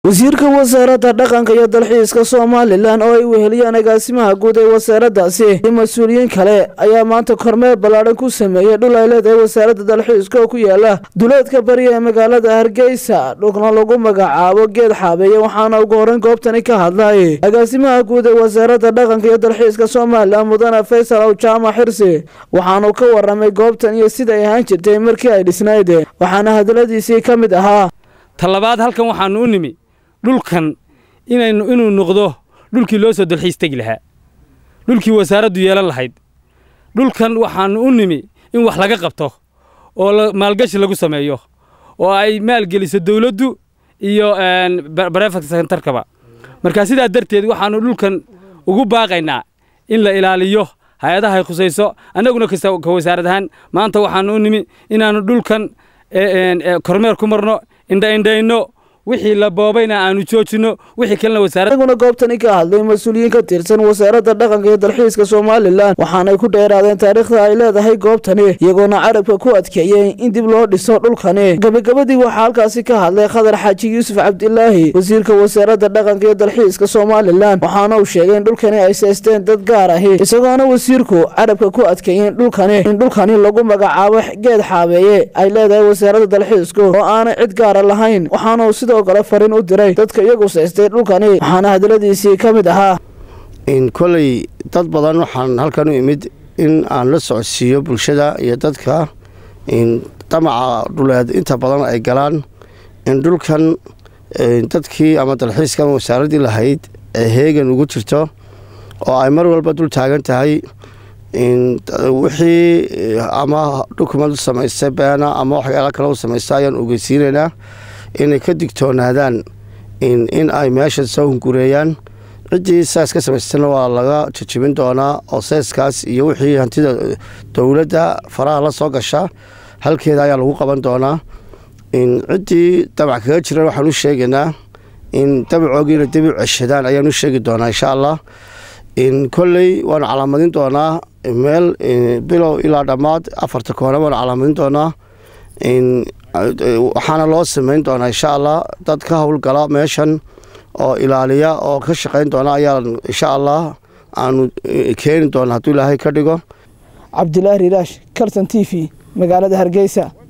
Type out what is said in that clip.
wasiirka wasaaradda dhaqanka iyo dalxiiska somalilan oo ay weheliyaan agaasimaha guud ee wasaaraddaasi iyo mas-uuliyiin kale ayaa maanta kormeer ballaadhan ku sameeyey dhul ay leedahay wasaaradda dalxiiska oo ku yaala duleedka bariya ee magaalada hargeysa dhulkna lagu magacaabo geed xaabeeye waxaana ugu horreyn goobtani ka hadlay agaasimaha guud ee wasaaradda dhaqanka iyo dalxiiska somalilan mudane faysal ow jaamac xirsi waxaanu ka waramay goobtan iyo sida ay ahaan jirtay markii ay dhisnayd waxaana hadaladiisii ka mid ahaa talabaad halkan waxaanu u nimi dhulkan inaynu inuu noqdo dhulkii loo soo dalxiis tegi lahaa dhulkii wasaaraddu yeelan lahayd dhulkan waxaannu u nimi in wax laga qabto oo maalgashi lagu sameeyo oo ay maalgeliso dawladdu iyo barefat sentarkaba marka sidaa darteed waxaannu dhulkan ugu baaqaynaa in la ilaaliyo hay-adahay khusayso annaguna ka wasaarad ahaan maanta waxaannu u nimi inaannu dhulkan kormeer ku marno indhaindhayno wixii la boobayna aanu joojinno wixii kalena wasaarad anaguna goobtani ka hadlay mas-uuliyiin ka tirsan wasaaradda dhaqanka iyo dalxiiska somalilan waxaanay ku dheeraadeen taariikhda ay leedahay goobtani iyagoona carabka ku adkeeyey in dib loo dhiso dhulkani gabagabadii waxaa halkaasi ka hadlay khadar xaaji yuusuf cabdilaahi wasiirka wasaaradda dhaqanka iyo dalxiiska somalilan waxaana uu sheegay in dhulkani ay seysteen dad gaar ahi isagoona wasiirku carabka ku adkeeyey in dhulkani in dhulkani lagu magacaabo geed xaabeeye ay leedahay wasaaradda dalxiisku oo aanay cid gaara lahayn waxaana sidoo kale fariin u diray dadka iyagu saystay dhulkani waxaana hadaladiisii ka mid ahaa koley dad badan waxaan halkan u imid in aan la socodsiiyo bulshada iyo dadka damaca dhuleed inta badan ay galaan in dhulkan dadkii ama dalxiiskan wasaaraddii lahayd ee heegan ugu jirto oo ay mar walba dul taagan tahay wixii ama dhukumad u samaystay beena ama waxyaala kale u samaysta ayaan ogeysiinaynaa inay ka digtoonaadaan in ay meesha soo hungureeyaan ciddii saas ka samaystana waa laga jajibin doonaa oo seeskaas iyo wixii hantida dowladda faraha la soo gasha halkeeda ayaa lagu qaban doonaa ciddii dabac kaga jiran waxaan u sheegaynaa in dabacoogiina dib u ceshadaan ayaan u sheegi doonaa insha allah kolley waanu calaamadin doonaa meel bilow ilaa dhammaad afarta koona waanu calaamadin doonaa waxaana loo samayn doonaa insha allah dad ka howlgala meeshan oo ilaaliya oo ka shaqayn doona ayaa insha allah aanu keeni doona hadduu ilaahay ka dhigo cabdilaahi riiraash kalton t v magaalada hargeysa